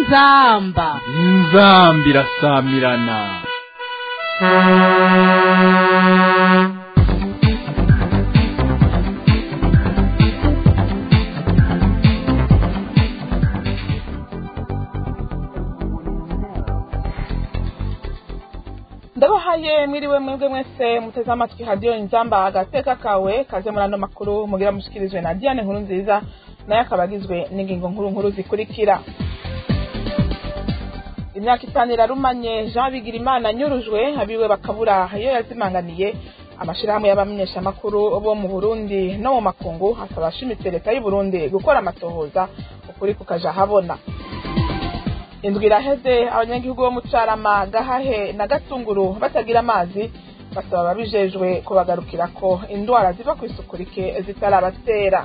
inzamba inzamba irasamirana ndabahaye mwiriwe mwebwe mwese muteze amatwi hadiyo inzamba agateka kawe kaze muri ano makuru mugira mushikirizwe na diane nkuru nziza nayo akaba agizwe n'ingingo nkuru nkuru zikurikira imyaka itanu irarumanye jean bigirimana anyurujwe abiwe bakabura iyo yazimanganiye amashyirahamwe y'abamenyeshamakuru bo mu burundi no mu makungu akaba ashimitse leta y'u burundi gukora amatohoza ukuri kukaja habona indwi iraheze abanyagihugu bo mu carama gahahe na gatunguru batagira amazi basaba ababijejwe kubagarukira ko indwara ziva ku isuku rike zitarabatera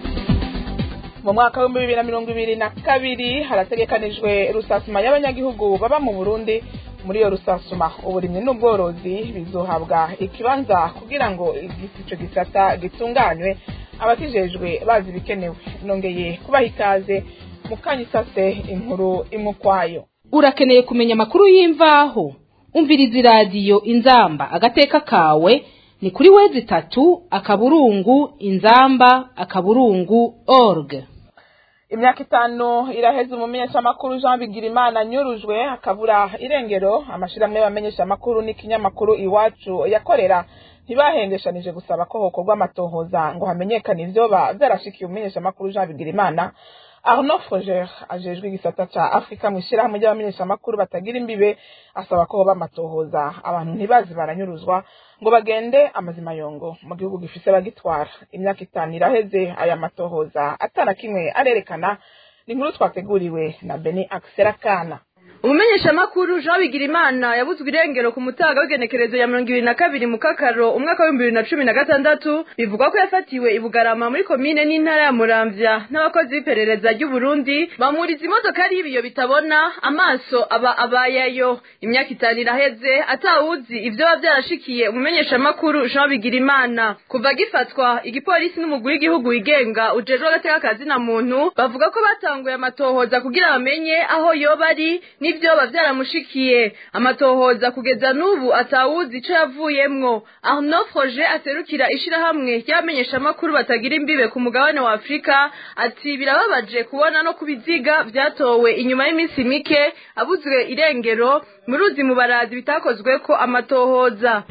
mu mwaka w'ibihumbi bibiri na mirongo ibiri na kabiri harategekanijwe rusasuma y'abanyagihugu baba mu burundi muri iyo rusasuma uburimyi n'ubworozi bizohabwa ikibanza kugira ngo ico gisata gitunganywe abakijejwe bazi ibikenewe nongeye kubaha ikaze mukanya isase inkuru imwe ukwayo urakeneye kumenya amakuru y'imvaho umviriza iradiyo inzamba agateka kawe ni kuri wezi itatu akaburungu inzamba akaburungu org imyaka itanu iraheze umumenyeshamakuru jean bigirimana anyurujwe akabura irengero amashyirahamwe y'abamenyeshamakuru n'ikinyamakuru iwacu yakorera ntibahengeshanije gusaba ko hokorwa amatohoza ngo hamenyekane ivyoba vyarashikiye umumenyeshamakuru jean bigirimana arnaud foger ajejwe igisata ca afurika mu ishyirahamwe ry'abamenyeshamakuru batagira imbibe asaba ko hoba amatohoza abantu ntibazi baranyuruzwa ngo bagende amazima yongo mu gihugu gifise abagitwara imyaka itanu iraheze aya matohoza atana kimwe arerekana ni inkuru twateguriwe na beni akiserakana umumenyeshamakuru jean bigirimana yabuzwe irengero ku mutaga w'igenekerezo ya mirongo ibiri na kabiri mu kakaro umwaka w'ibihumbi bibiri na cumi na gatandatu bivugwa ko yafatiwe i bugarama muri komine n'intara ya muramvya n'abakozi b'iperereza ry'uburundi bamuriza imodokari y'ibiyo bitabona amaso aba abayayo imyaka itanu iraheze atawuzi ivyoba vyarashikiye umumenyeshamakuru jean bigirimana kuva agifatwa igipolisi n'umugwi w'igihugu wigenga ujejwe agateka kazina muntu bavuga ko batanguye amatohoza kugira bamenye aho yoba ari n'ivyoba vyaramushikiye amatohoza kugeza n'ubu atawuzi ico yavuyemwo arnaud froger aserukira ishirahamwe ry'abamenyeshamakuru batagira imbibe ku mugabane wa afurika ati birababaje kubona no ku biziga vyatowe inyuma y'iminsi mike abuzwe irengero mu ruzi mu barazi bitakozweko amatohoza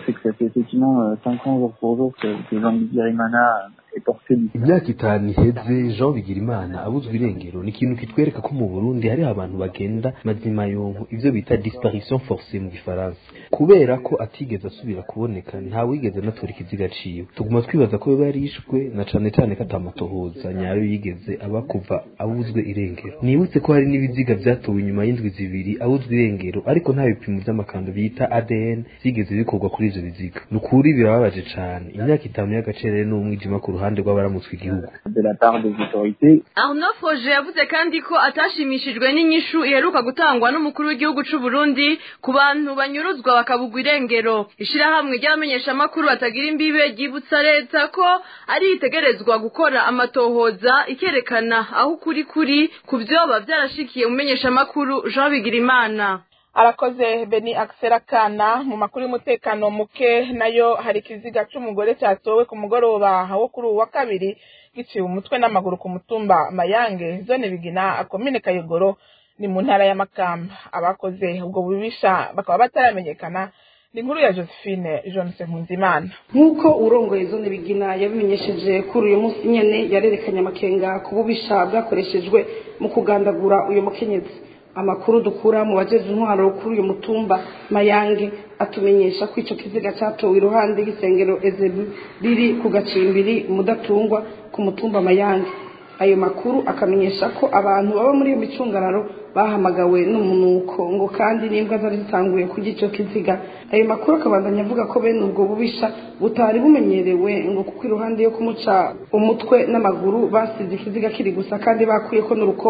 imyaka itanu iheze jean bigirimana abuzwa irengero ni ikintu kitwereka ko mu burundi hariho abantu bagenda mazima yonko ivyo bita disparition forcée mu gifaransa kubera ko atigeze asubira kuboneka nta wigeze anatora ikiziga ciwe tuguma twibaza ko yoba yarishwe na cane cane ko atamatohoza nyayo yigeze aba kuva abuzwe irengero nibutse ko hari n'ibiziga vyatowe inyuma y'indwi zibiri abuzwe irengero ariko nta bipimo vy'amakando bita adn vyigeze bikorwa kuri ivyo biziga ni ukuri birababaje cane imyaka itanu y'agacerere n'umwijima ku ruhande rw'abaramutswe igihugu arnaud froger yavuze kandi ko atashimishijwe n'inyishu iheruka gutangwa n'umukuru w'igihugu c'u burundi ku bantu banyuruzwa bakabugwa irengero ishirahamwe ry'abamenyeshamakuru batagira imbibe ryibutsa leta ko ari itegerezwa gukora amatohoza ikerekana aho ukuri kuri ku vyoba vyarashikiye umumenyeshamakuru jean bigirimana arakoze beni akiserakana mu makuru y'umutekano muke nayo hari ikiziga c'umugore cyatowe ku mugoroba wo kuri uwu wa kabiri giciwe umutwe n'amaguru ku mutumba mayange zone bigina akomine kayogoro ni mu ntara ya makamba abakoze ubwo bubisha bakaba bataramenyekana ni inkuru ya josephine jonse nkunzimana nk'uko urongoye zone bigina yabimenyesheje kuri uyu munsi nyene yarerekanye amakenga ku bubisha bwakoreshejwe mu kugandagura uyu mukenyezi amakuru dukura mu bajeje intwaro kuri uyu mutumba mayange atumenyesha ko ico kiziga catowe iruhande y'isengero ezebu riri ku gacimbiri mudatungwa ku mutumba mayange ayo makuru akamenyesha ko abantu baba muri iyo micungararo bahamagawe n'umunuko ngo kandi n'imbwa zari zitanguye kurya ico kiziga ayo makuru akabandanya avuga ko bene ubwo bubisha butari bumenyerewe ngo kuko iruhande yo kumuca umutwe n'amaguru basize ikiziga kiri gusa kandi bakuyeko n'urukoba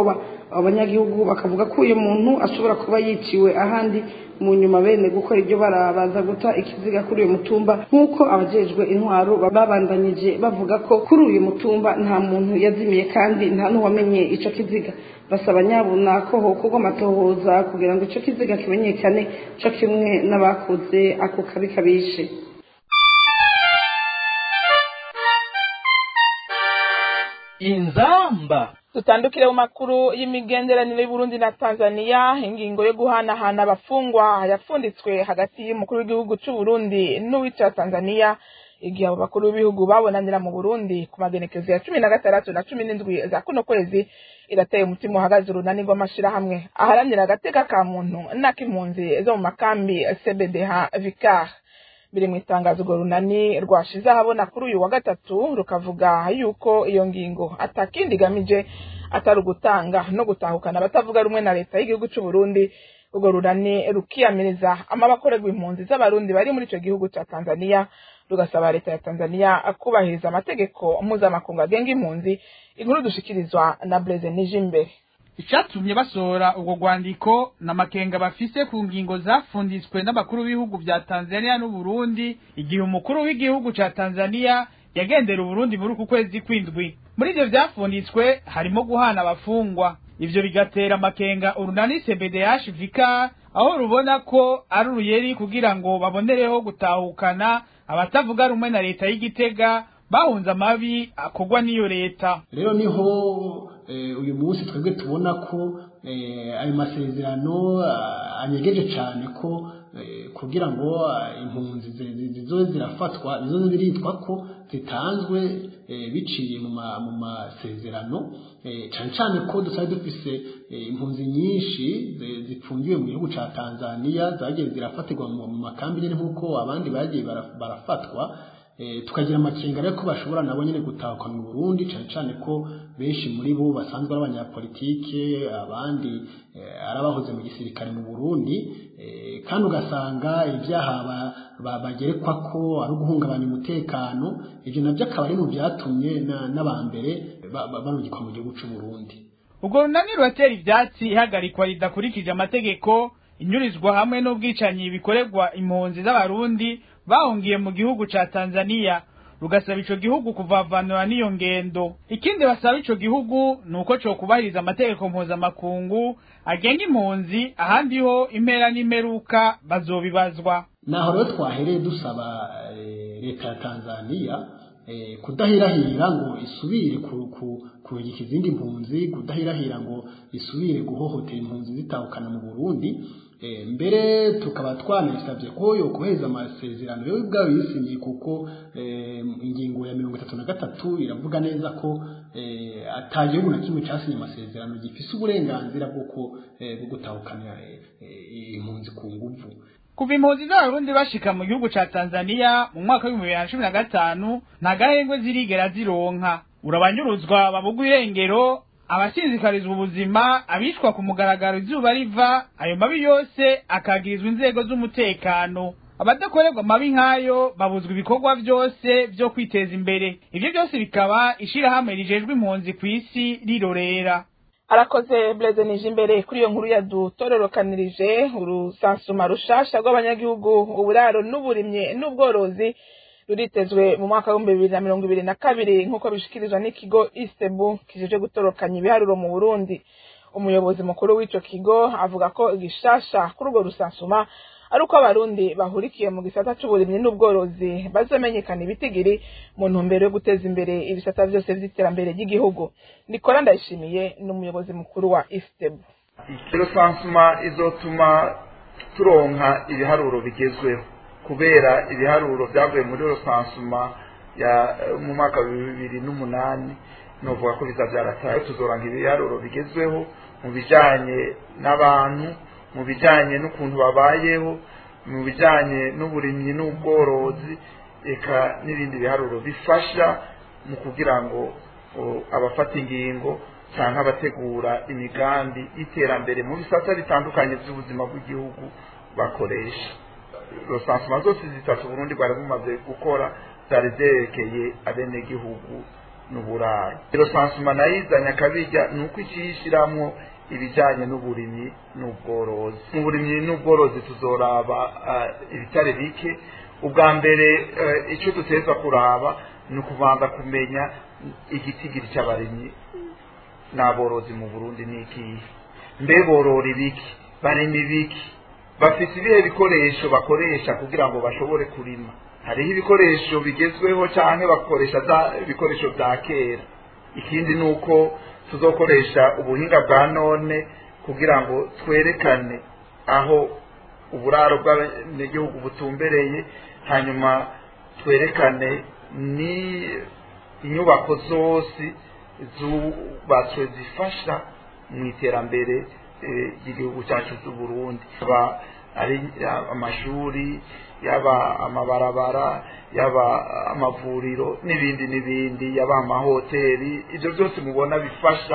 abo banyagihugu bakavuga ko uyu muntu ashobora kuba yiciwe ahandi mu nyuma bene gukora ibyo barabaza guta ikiziga kuri uyu mutumba nk'uko abajejwe intwaro babandanyije bavuga ko kuri uyu mutumba nta muntu yazimiye kandi nta n'uwamenye ico kiziga basaba nyabuna ko hokorwa amatohoza kugira ngo ico kiziga kimenyekane co kimwe n'abakoze ako kabi kabishe inzamba dutandukire mu makuru y'imigenderanire y'uburundi na tanzania ingingo yo guhanahana abafungwa yapfunditswe hagati y'umukuru w'igihugu c'uburundi n'uwica tanzania igihe abo bakuru b'ibihugu babonanira mu burundi ku magenekezo ya cumi na gatandatu na cumi n'indwi za kuno kwezi irateye umutima uhagaze urunani rw'amashirahamwe aharanira agateka ka muntu n'ak'impunzi zo mu makambi cbdh vicar biri mu itangazo urwo runani rwashize ahabona kuri uyu wa gatatu rukavuga yuko iyo ngingo atakindi igamije atari ugutanga no gutahukana abatavuga rumwe na leta y'igihugu c'u Burundi urwo runani rukiyamiriza amabakorerwa impunzi z'abarundi bari muri ico gihugu ca Tanzania rugasaba leta ya Tanzania kubahiriza amategeko mpuzamakungu agenga impunzi inkuru dushikirizwa na Blaise Nijimbere icatumye basohora ubwo rwandiko n'amakenga bafise ku ngingo zafunditswe n'abakuru b'ibihugu vya Tanzania n'Uburundi igihe umukuru w'igihugu ca Tanzania yagendera Uburundi muri uku kwezi kwindwi muri ivyo vyafunditswe harimo guhana abafungwa ivyo bigatera amakenga urunani CBDH Vika aho rubona ko ari uruyeri kugira ngo babonereho gutahukana abatavuga rumwe na leta y'igitega bahunze amabi akorwa n'iyo leta rero niho uyu munsi twebwe tubona ko ayo masezerano anyegeje cyane ko kugira ngo impunzi zizoze zirafatwa zizoze ziritwa ko zitanzwe biciye mu masezerano cyane cyane ko dusabe dufise impunzi nyinshi zipfungiwe mu gihugu cya tanzania zagiye zirafatirwa mu makambi nyine nk'uko abandi bagiye barafatwa tukagira amakenga rero ko bashobora nabo nyine gutahuka mu Burundi cyane cyane ko benshi muri bo basanzwe ari abanyapolitike abandi ari abahoze mu gisirikare mu Burundi kandi ugasanga ibyaha bagerekwa ko ari uguhungabanya umutekano ibyo nabyo akaba ari mu byatumye n'abambere barungikwa mu gihugu cy'u Burundi ubwo runani ruratera ivyatsi ihagarikwa ridakurikije amategeko inyurizwa hamwe n'ubwicanyi bikorerwa impunzi z'abarundi bahungiye mu gihugu ca Tanzania rugasaba ico gihugu kuvavanura n'iyo ngendo ikindi basaba ico gihugu nuko co kubahiriza amategeko mpuzamakungu agenga impunzi ahandi ho impera n'imeruka bazobibazwa naho rero twahereye dusaba leta ya Tanzania kudahirahira ngo isubire kurungika izindi mpunzi kudahirahira ngo isubire guhohotera impunzi zitahukana mu Burundi mbere tukaba twanasabye ko yo kohereza amasezerano yo ubwabo yisinyiye kuko ingingo ya mirongo itatu na gatatu iravuga neza ko ata gihugu na kimwe cyasinye amasezerano gifise uburenganzira bwo gutahukana impunzi ku nguvu kuva impunzi z'abarundi bashika mu gihugu ca Tanzania mu mwaka w'ibihumbi bibiri na cumi na gatanu nta gahengwe zirigera zironka urabanyuruzwa babugwa irengero abasinzikarizwa ubuzima abishwa ku mugaragaro izuba riva ayo mabi yose akagirizwa inzego z'umutekano abadakorerwa amabi nk'ayo babuzwa ibikorwa byose byo kwiteza imbere ibyo byose bikaba ishirahamwe rijejwe impunzi ku isi rirorera arakoze Blaise Nijimbere kuri iyo nkuru yadutororokanirije urusansuma rushasha rw'abanyagihugu uburaro n'uburimye n'ubworozi ruritezwe mu mwaka w'ibihumbi bibiri na mirongo ibiri na kabiri nk'uko bishikirizwa n'ikigo istebu kijejwe gutorokanya ibiharuro mu burundi umuyobozi mukuru w'ico kigo avuga ko igishasha kuri urwo rusansuma ari uko abarundi bahurikiye mu gisata c'uburimyi n'ubworozi bazomenyekana ibitigiri mu ntumbero yo guteza imbere ibisata vyose vy'iterambere ry'igihugu nikora ndayishimiye n'umuyobozi mukuru wa istebu rusansuma izotuma turonka ibiharuro bigezweho kubera ibiharuro byavuye muri rusansuma ya mu mwaka wa bibiri n'umunani novuga ko biza byarataye tuzoranka ibiharuro bigezweho mu bijanye n'abantu mu bijanye n'ukuntu babayeho mu bijanye n'uburimyi n'ubworozi eka n'ibindi biharuro bifasha mu kugira ngo abafata ingingo cyangwa abategura imigambi y'iterambere mu bisata bitandukanye by'ubuzima bw'igihugu bakoresha rosansuma zose zitatu Burundi bwari bumaze gukora zari zerekeye abenegihugu n'uburaro rosansuma nayo izanye akabirya ni uko ikiyishyiramo ibijyanye n'uburimyi n'ubworozi mu burimyi n'ubworozi tuzoraba ibitare bike ubwa mbere icyo duteza kuraba ni ukubanza kumenya igitigiri cy'abarimyi n'aborozi mu burundi ni ikihe mbe borora ibiki barima ibiki bafite ibihe bikoresho bakoresha kugira ngo bashobore kurima hariho ibikoresho bigezweho cyangwa bakoresha ibikoresho bya kera ikindi ni uko tuzokoresha ubuhinga bwa none kugira ngo twerekane aho uburaro bw'abanyagihugu butumbereye hanyuma twerekane ni inyubako zose zubatswe zifasha mu iterambere ry'igihugu cyacu cy'u Burundi yaba ari amashuri yaba amabarabara yaba amavuriro n'ibindi n'ibindi yaba amahoteli ibyo byose mubona bifasha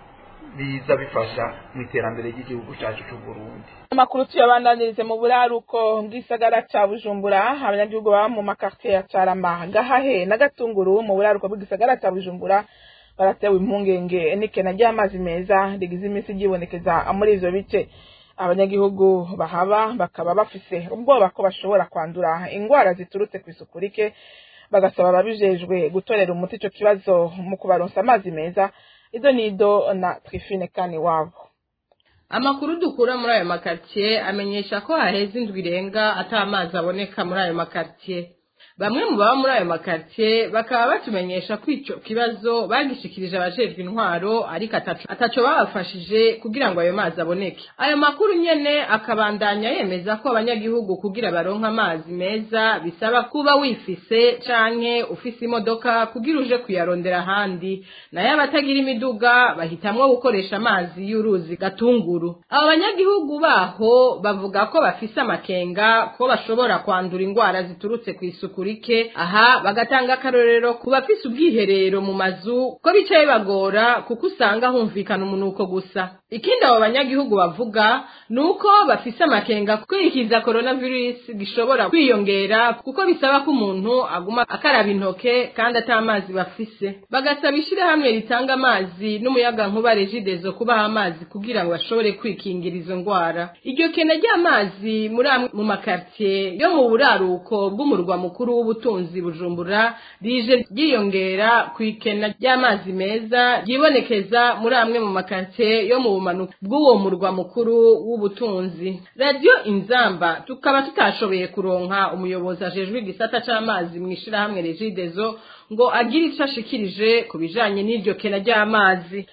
biza bifasha mu iterambere ry'igihugu cyacu cy'u Burundi amakuru tuyabandanirize mu buraruko bw'isagara cya bujumbura abanyagihugu baba mu makartier ya carama gahahe na gatunguru mu buraruko bw'isagara cya bujumbura baratewe impungenge n'ikena ry'amazi meza rigize iminsi ryibonekeza muri ivyo bice abanyagihugu bahaba bakaba bafise ubwoba ko bashobora kwandura ingwara ziturutse ku isuku rike bagasaba ababijejwe gutorera umuti ico kibazo mu kubaronsa amazi meza ido nido na trifine kani wabo amakuru dukura muri ayo makartier amenyesha ko haheze indwi irenga ata amazi aboneka muri ayo makartier bamwe mu baba muri ayo makartier bakaba batumenyesha ko ico kibazo bagishikirije abajejwe intwaro ariko ataco babafashije kugira ngo ayo mazi aboneke ayo makuru nyene akabandanya yemeza ko abanyagihugu kugira baronka amazi meza bisaba kuba wifise canke ufise imodoka kugira uje kuyarondera ahandi nayo abatagira imiduga bahitamwo gukoresha amazi y'uruzi gatunguru abo banyagihugu baho bavuga ko bafise amakenga ko bashobora kwandura ingwara ziturutse ku isuku rike aha bagatanga akarorero ku bafise ubwiherero mu mazu ko bica bibagora kuko usanga humvikana umunuko gusa ikindi abo banyagihugu bavuga ni uko bafise amakenga kwikiza coronavirus gishobora kwiyongera kuko bisaba ko umuntu aguma akaraba intoke kandi ata amazi bafise bagasaba ishirahamwe ritanga amazi n'umuyaga nkuba regidezo kubaha amazi kugira ngo bashobore kwikingira izo ngwara iryo kena ry'amazi muri amwe mu makartier yo mu buraruko bw'umurwa mukuru w'ubutunzi bujumbura rije ryiyongera ku ikena ry'amazi meza ryibonekeza muri amwe mu makartier yo mu bumanuko bw'uwo murwa mukuru w'ubutunzi radiyo inzamba tukaba tutashoboye kuronka umuyobozi ajejwe igisata c'amazi mu ishirahamwe regidezo ngo agire ico ashikirije ku bijanye n'iryo kena ry'amazi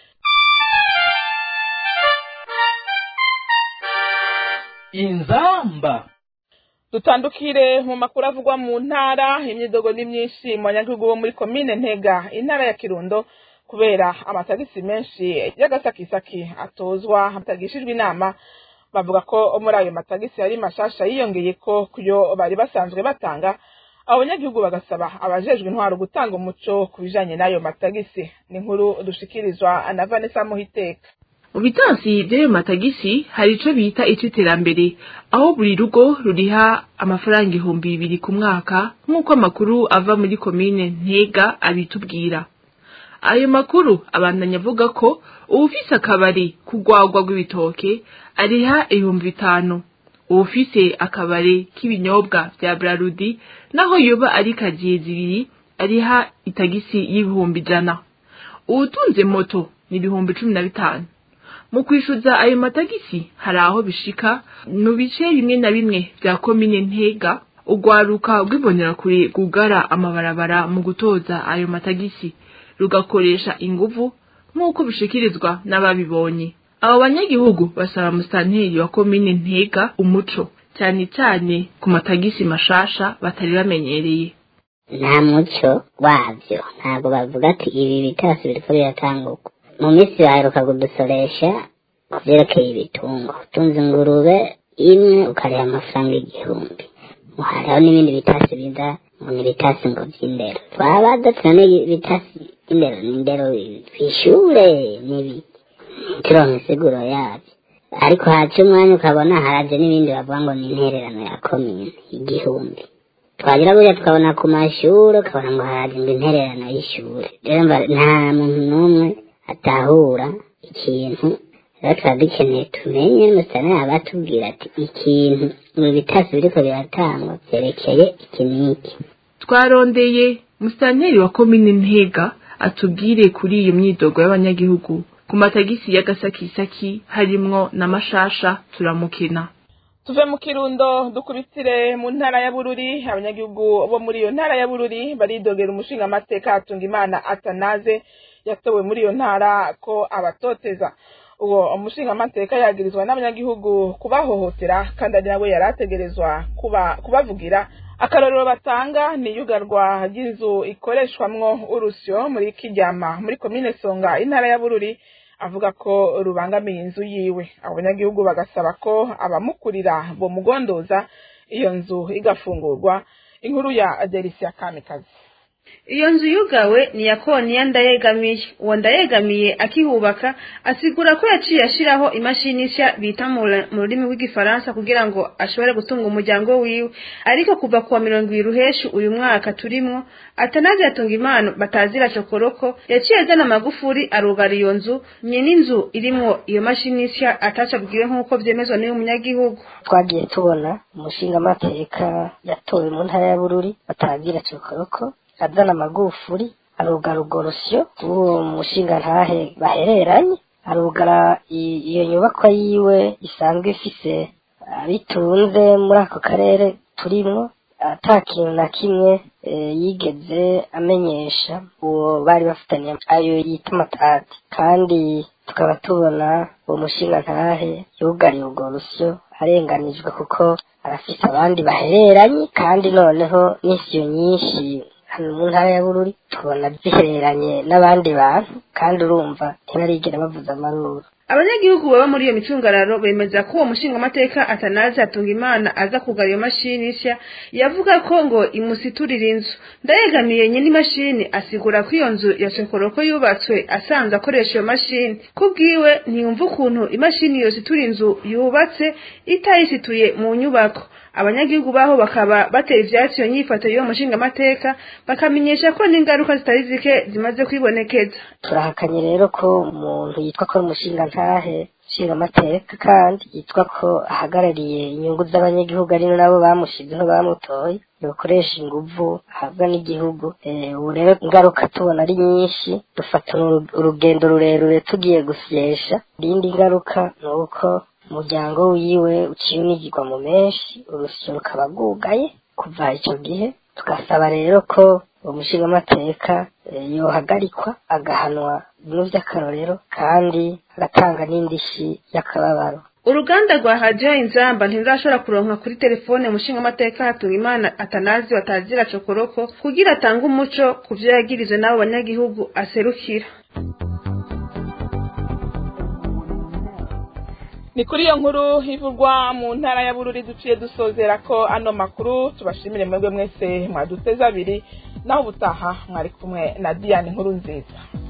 inzamba dutandukire mu makuru avugwa mu ntara imyidogo ni myinshi mu banyagihugu bo muri komine ntega intara ya kirundo kubera amatagisi menshi y'agasakisaki atozwa hatagishijwe inama bavuga ko muri ayo matagisi yari mashasha yiyongeye ko kuyo bari basanzwe batanga abo banyagihugu bagasaba abajejwe intwaro gutanga umuco ku bijanye n'ayo matagisi ni inkuru dushikirizwa na vanessa muhiteka mu bitansi by'ayo matagisi hari ico bita iterambere aho buri rugo ruriha amafaranga ibihumbi bibiri ku mwaka nk'uko amakuru ava muri komine ntega abitubwira ayo makuru abandanya avuga ko uwufise akabari kugwagwa rw'ibitoke ariha ibihumbi bitanu uwufise akabari k'ibinyobwa vya brarudi naho yoba ari kagiye zibiri ariha itagisi y'ibihumbi ijana uwutunze moto ni ibihumbi cumi na bitanu mu kwishyuza ayo matagisi hari aho bishika mu bice bimwe na bimwe bya komine ntega urwaruka rw'ibonerakure rwugara amabarabara mu gutoza ayo matagisi rugakoresha inguvu nk'uko bishikirizwa n'ababibonye abo banyagihugu basaba musitanteri wa komine ntega umuco cyane cyane ku matagisi mashasha batari bamenyereye nta muco wabyo ntabwo bavuga ati ibi bitasi biriko biratanguka mu minsi baheruka kudusoresha ku byerekeye ibitungo utunze ingurube imwe ukariha amafaranga igihumbi hariho n'ibindi bitasi biza ngo ni ibitasi ngo by'indero twaba dutuna n'ibitasi by'indero n'indero twishure n'ibi turonka insiguro yabyo ariko haca umwanya ukabona haraje n'ibindi bavuga ngo ni intererano ya komine igihumbi twagira buriya tukabona ku mashuri ukabona ngo haraje ngo intererano y'ishuri rero nta muntu n'umwe atahura ikintu rero tuba dukeneye tumenye n'umusitani yaba atubwira ati ikintu mu bitasi biriko biratangwa vyerekeye iki n'iki twarondeye musitanteri wa komine ntega atubwire kuri iyo myidogo y'abanyagihugu ku matagisi y'agasakisaki harimwo na mashasha turamukina tuve mu kirundo dukubitire mu ntara ya bururi abanyagihugu bo muri iyo ntara ya bururi baridogera umushinga amateka hatunga imana atanaze yatowe muri iyo ntara ko abatoteza uwo umushinga amateka yagirizwa n'abanyagihugu kubahohotera kandi ari nawe yari ategerezwa kuba kubavugira akarorero batanga ni iyugarwa ry'inzu ikoreshwamwo urusyo muri kiryama muri komine songa intara ya bururi avuga ko rubangamiye inzu yiwe abanyagihugu bagasaba ko abamukurira bomugondoza iyo nzu igafungurwa inkuru ya Delisia Kamikazi iyo nzu yugawe ni iya koniya ndayegamiye uwo ndayegamiye akihubaka asigura ko yaciye ashyiraho imashini nshya bita mu rurimi rw'igifaransa kugira ngo ashobore gutunga umuryango wiwe ariko kuva kuwa mirongo ibiri ruheshi uyu mwaka turimwo atanazi yatunga impano batazira cokoroko yaciye azana amagufuri arugara iyo nzu nyene inzu irimwo iyo mashini nshya atacabwiwe nk'uko vyemezwa n'uyu munyagihugu twagiye tubona umushingamateka yatowe mu ntara ya bururi batagira cokoroko azana amagufuri arugara urwo rusyo rw'uwo mushinga ntahe bahereranye arugara iyo nyubakwa yiwe isanzwe ifise bitunze muri ako karere turimwo ata kintu na kimwe yigeze amenyesha uwo bari bafitanye ayo yita amatati kandi tukaba tubona uwo mushinga ntahe yugariye urwo rusyo arenganijwe kuko arafise abandi bahereranye kandi noneho n'isiyo nyinshi hano mu ntara ya bururi tubona zihereranye n'abandi bantu kandi urumva ntibarigera bavuza amaruru abanyagihugu baba muri iyo micungararo bemeza ko uwo mushingamateka atanazi atunga imana aza kugara iyo mashini nshya yavuga ko ngo imusiturira inzu ndayegamiye nyine imashini asigura ko iyo nzu ya cokoroko yubatswe asanzwe akoresha iyo mashini kubwiwe ntiyumva ukuntu imashini yositura inzu yubatse itayisituye mu nyubako abanyagihugu baho bakaba batera ivyatsi iyo nyifato y'uwo mushingamateka bakamenyesha ko n'ingaruka zitari zike zimaze kwibonekeza turahakanye rero ko umuntu yitwa ko ari umushinga ntahe nshingamateka kandi yitwa ko ahagarariye inyungu z'abanyagihugu ari nabo bamushizeho bamutoye yokoresha inguvu ahabwa n'igihugu ubu rero ingaruka tubona ari nyinshi dufata urugendo rurerure tugiye gusyesha iyindi ngaruka ni uko umuryango wiwe uciye unigirwa mu menshi urusyo rukaba rwugaye kuva icyo gihe tugasaba rero ko uwo mushingamateka yohagarikwa agahanwa bimwe by'akarorero kandi agatanga n'indishyi y'akababaro uruganda rwa hadiyo inzamba ntirurashobora kuronka kuri telefone umushingamateka hatunga imana atanazi batazira cokoroko kugira atange umuco ku vyo yagirije n'abo banyagihugu aserukira ni kuri iyo nkuru ivugwa mu ntara ya bururi duciye dusozera ko ano makuru tubashimire mwebwe mwese mwaduteze abiri naho ubutaha mwari kumwe na diane nkuru nziza